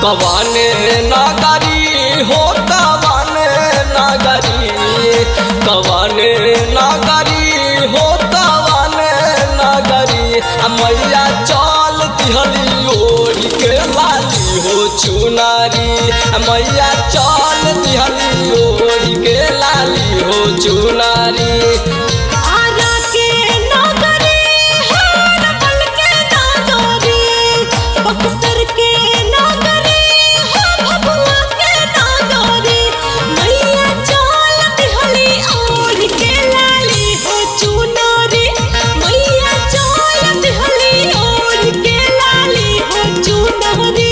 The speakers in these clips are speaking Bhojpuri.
कवन नगरी हो कवन नगरी कवन नगरी हो कवन नगरी आ मैया चल दिहली ओढ़ के लाली हो चुनारी आ मैया चल दिहली ओढ़ के लाली हो चुनारी आरा के नगरी हर पल के नागरी बक्सर के नगरी हो भभुआ के नगरी मैया चल दिहली ओढ़ के लाली हो चुनरी मैया चल दिहली ओढ़ के लाली हो चुनरी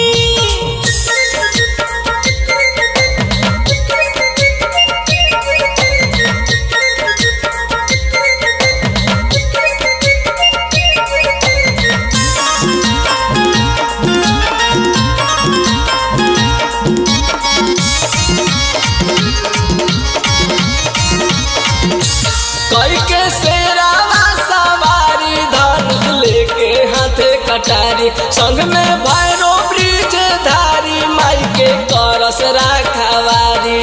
कई के शेरावा सवारी धनुष लेके हाथे कटारी संग में भैरो ब्रिज धारी माई के करस राखवारी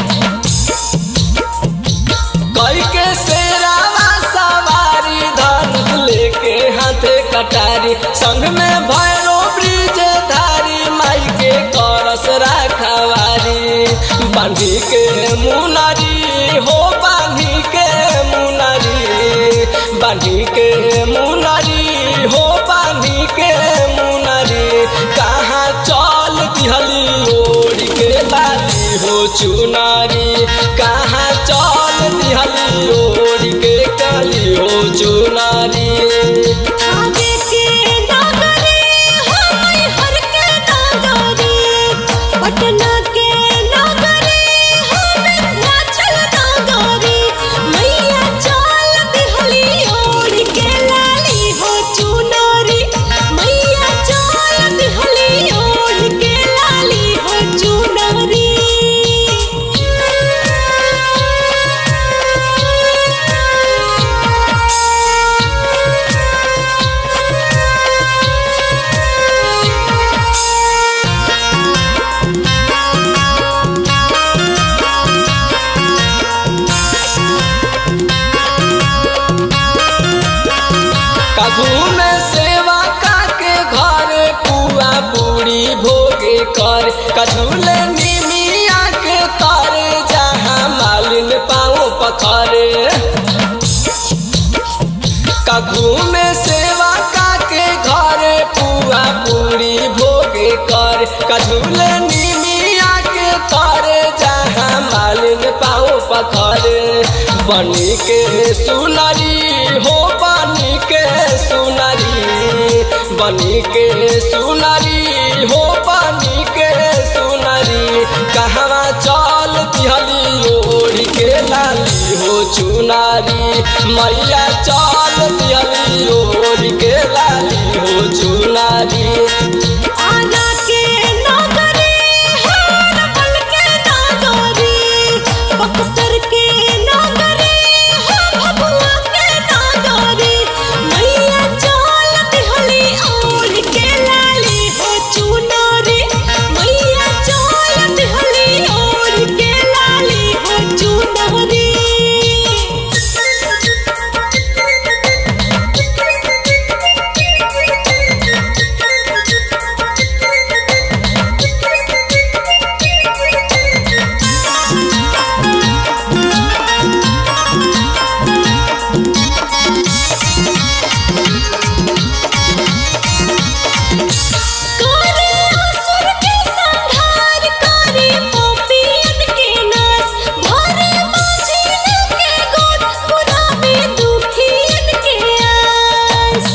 कई के शेरावा सवारी धनुष लेके हाथे कटारी संग में भैरो ब्रिज धारी माई के करस राखवारी बांधी के मुनारी हो बांधी के मुनारी बांधी के मुनारी हो बांधी के मुनारी कहाँ चल दिहली ओढ़ के लाली हो चुनारी कहाँ चल दिहली ओढ़ के काली हो चुनारी आगे के नगरी हमाय हर के नगरी पटना के नगरी हमें नाचल नगरी मैया चल दिहली ओढ़ के लाली हो चुनरी मैया चल दिहली ओढ़ के लाली हो कभू में सेवा काके घर पुआ पूरी भोगे कर कझूले निमिया के तर जहाँ मालिन पाँव पखरे कभू में सेवा काके घर पुआ पूरी भोगे कर कझूले निमिया के तर जहाँ मालिन पाँव पखरे बनी के सुनरी हो बनी के सुनरी बनी के सुनरी हो बनी के सुनरी कहवा चल दिहली ओढ़ के लाली हो चुनारी मैया चल दिहली ओढ़ के लाली हो चुनारी आना के नगरी हर पल के नगरी बक्सर के नगरी हो भभुआ के नगरी मैया चल दिहली ओढ़ के लाली हो चुनरी मैया चल दिहली ओढ़ के लाली हो चुनरी करे असुर के संहार करे पापियन के नाश भरे माझिन के गोद पुरावे दुखियन के आस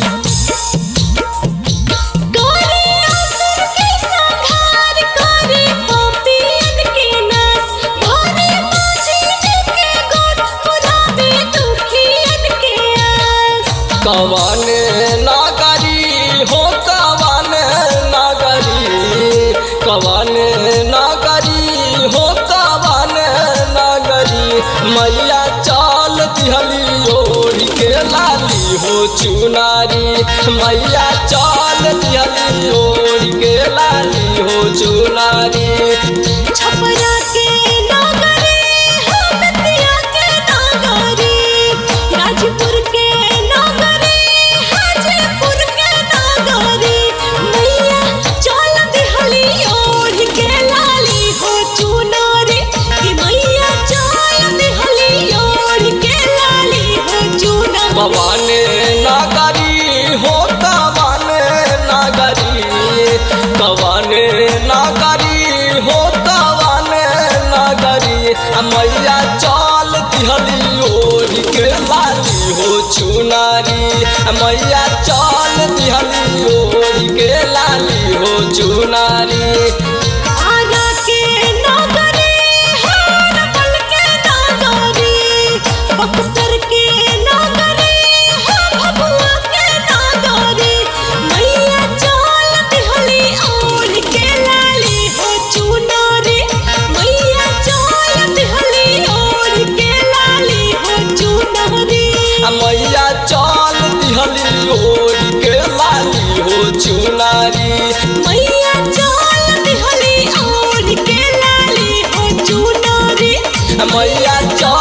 करे असुर के संहार करे पापियन के नाश भरे माझिन के गोद पुरावे दुखियन के आस कवन नगरी हो कवन नगरी कवन नगरी हो कवन नगरी मैया चल दिहली ओढ़ के लाली हो चुनारी मैया चल दिहली ओढ़ के लाली हो चुनारी छपरा के नागरे हम तिया के नागरे राजपुर के नागरे हाजीपुर के नागरे मैया चल दिहली ओढ़ के लाली हो चुनारी कि मैया चल दिहली ओढ़ के लाली हो चुनारी पवन नगरी हो कवन नगरी कवन नगरी हो कवन नगरी आ मैया चल दिहली ओढ़ के लाली हो चुनारी आ मैया चल दिहली ओढ़ के लाली हो चुनारी आरा के नागरे हार पल के नागरे बक्सर के नागरे हा भभुआ के नागरे मैया चल दिहली ओढ़ के लाली हो चुनारी मैया चल दिहली ओढ़ के लाली हो चुनारी आ मैया चल दिहली ओढ़ के लाली हो चुनारी मैया चल दिहली ओढ़ के लाली हो चुनारी मैया चल